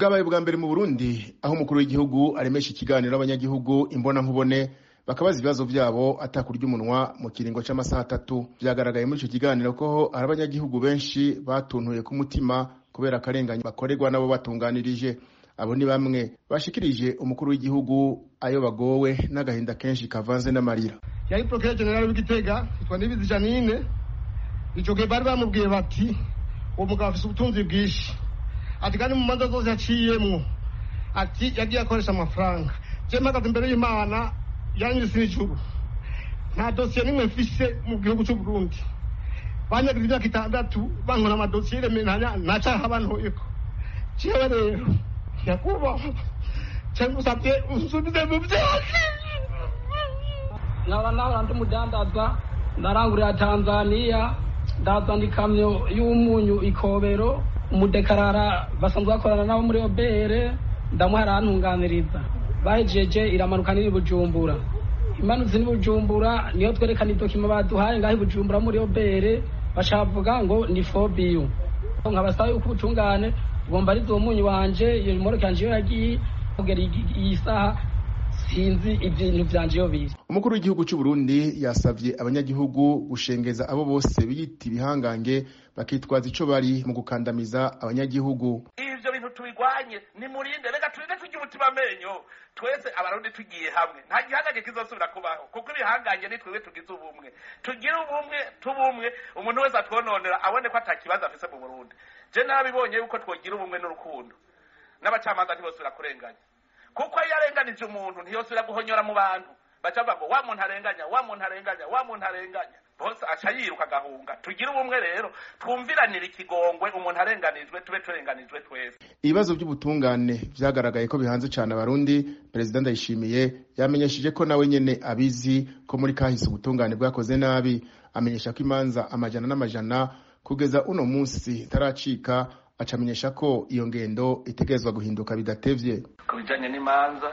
bwabaye bwa mbere mu burundi aho umukuru w'igihugu aremesha ikiganiro abanyagihugu imbona nkubone bakabaza ibibazo vyabo atakurya umunwa mu kiringo c'amasaha atatu vyagaragaye muri ico kiganiro ko hari abanyagihugu benshi batuntuye ku mutima kubera akarenganya bakorerwa nabo batunganirije abo ni bamwe bashikirije umukuru w'igihugu ayo bagowe n'agahinda kenshi kavanze n'amarira yari procureur general w'igitega yitwa nibizi janine ico gihe bari bamubwiye bati uwo mugabo afise ubutunzi bwinshi ati kandi mu manza zose yaciyemwo ati yagiye akoresha amafaranga je mpagaze imbere y'imana yanyise n'ijuru nta dosiye nimwe mfise mu gihugu c'u Burundi banyagize imyaka itandatu bankora amadosiye remenanya nacaha bantoyeko jewe rero nyakubahwa cyangusabye unsubize mu vyose nkaba nahora ndi umudandaza ndarangurira tanzaniya ndazana ikamyo y'umunyu ikobero umudekarara basanzwe bakorana nabo muri obere ndamuha arantunganiriza bahejeje iramanuka nini bujumbura imanutse ni bujumbura niyo twerekana idokima baduhaye ngaho bujumbura muri obere bashavuga ngo ni fobiyu nkabasaba yuko ubutungane bugomba ari uwo munyu wanje iyo moroke yanje iyo yagiye kugera iyi saha sinzi ibintu vyanje iyo biri umukuru w'igihugu c'u Burundi yasavye abanyagihugu gushengeza abo bose biyita ibihangange bakitwaza ico bari mu gukandamiza abanyagihugu ivyo bintu tubigwanye nimurinde reka turinde turya umutima amenyo twese abarundi tugiye hamwe nta gihangange kizosubira kubaho kuko ibihangange ni twebwe tugize ubumwe tugire ubumwe tubumwe umuntu wese atwononera abone ko ata kibazo afise mu burundi je nabibonye yuko twogira ubumwe n'urukundo n'abacamanza ntibosubira kurenganya kuko iyo arenganije umuntu ntiyosubira guhonyora mu bantu baca bavuga ngo wa muntu arenganya wa muntu arenganya wa muntu arenganya bose aca yiruka agahunga tugire ubumwe rero twumviranire ikigongwe umuntu arenganijwe tube turenganijwe twese ibibazo by'ubutungane vyagaragaye ko bihanze cane abarundi perezida ndayishimiye yamenyesheje ko nawe nyene abizi ko muri kahise ubutungane bwakoze nabi amenyesha ko imanza amajana n'amajana kugeza uno munsi itaracika acamenyesha ko iyo ngendo itegerezwa guhinduka bidatevye ku bijanye n'imanza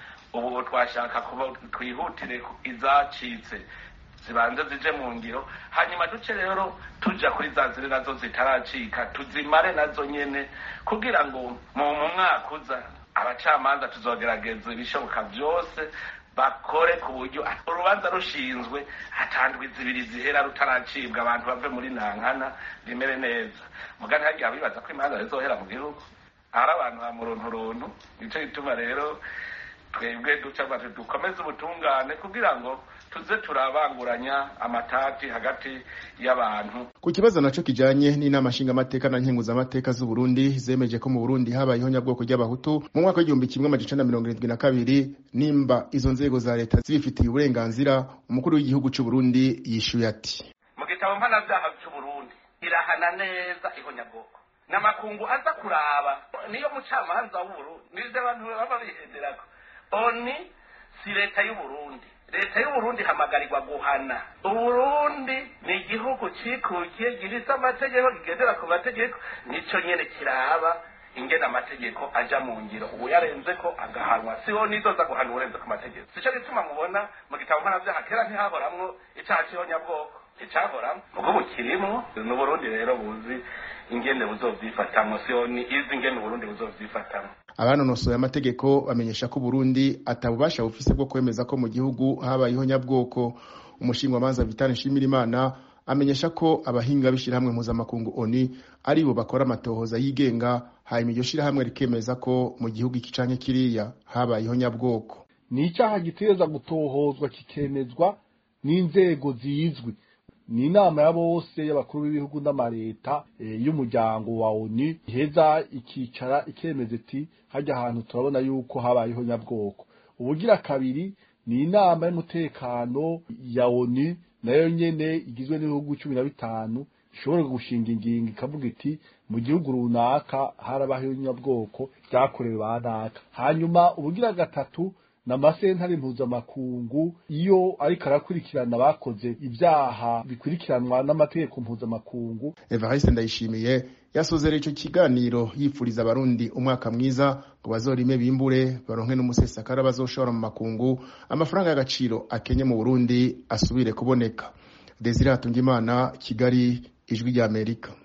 ubu twashaka kuba twihutire izacitse zibanze zije mu ngiro hanyuma duce rero tuja kuri za ziri nazo zitaracika tuzimare nazo nyene kugira ngo mu mwaka uza abacamanza tuzogerageza ibishoboka vyose bakore ku buryo urubanza rushinzwe hatandwi zibiri zihera rutaracibwa abantu bave muri nankana rimere neza mugani hagiye abibaza ko imanza zizohera mu gihugu hari abantu ba murunturuntu nico gituma rero twebwe duca bati dukomeze ubutungane kugira ngo tuze turabanguranya amatati hagati y'abantu ku kibazo naco kijanye n'inama nshingamateka na nkenguzamateka z'u Burundi zemeje ko mu Burundi habayeho nyabwoko ry'abahutu mu mwaka w'igihumbi kimwe amajana mirongo irindwi na kabiri nimba izo nzego za leta zibifitiye uburenganzira umukuru w'igihugu c'u Burundi yishuye ati mu gitabo mpanavyaha c'u Burundi irahana neza ihonyabwoko n'amakungu aza kuraba niyo mucamanza w'uburundi nivyo abantu baba bihenderako oni si leta y'uburundi leta y'uburundi hamagarirwa guhana uburundi ni igihugu cikukiye gifise amategeko kigendera ku mategeko nico nyene kiraba ingena amategeko aja mu ngiro ubu yarenze ko agahanwa siho nizoza guhana uburenze ku mategeko sico gituma mubona mu gitabo mpanavyaha kera ntihahoramwo icaha c'ihonyabwoko icahoramwo ubwo bukirimwo ni uburundi rero buzi ingene buzovyifatamwo siho ni izi ingene uburundi buzovyifatamwo abanonosoye amategeko bamenyesha ko Burundi atabubasha bufise bwo kwemeza ko mu gihugu habayeho nyabwoko umushingwamanza Vital Nshimirimana amenyesha ko abahinga b'ishirahamwe mpuzamakungu ONU ari bo bakora amatohoza yigenga hanyuma iryo shirahamwe rikemeza ko mu gihugu iki canke kiriya habayeho nyabwoko ni icaha gitegerezwa gutohozwa kikemezwa n'inzego zizwi ni inama ya bose y'abakuru b'ibihugu n'amareta y'umuryango wa ONU iheza ikicara ikemeza iti hajya ahantu turabona yuko habayeho nyabwoko ubugira kabiri ni inama y'umutekano ya ONU nayo nyene igizwe n'ibihugu cumi na bitanu ishobora gushinga ingingo ikavuga iti mu gihugu runaka harabayeho nyabwoko vyakorewe banaka hanyuma ubugira gatatu n'amasentare mpuzamakungu iyo ariko arakurikirana abakoze ibyaha bikurikiranwa n'amategeko mpuzamakungu Evariste Ndayishimiye yasozera ico kiganiro yipfuriza abarundi umwaka mwiza ngo bazorime bimbure baronke n'umusesakara bazoshora mu makungu amafaranga y'agaciro akenye mu Burundi asubire kuboneka Desire Hatungimana Kigali ijwi ry'Amerika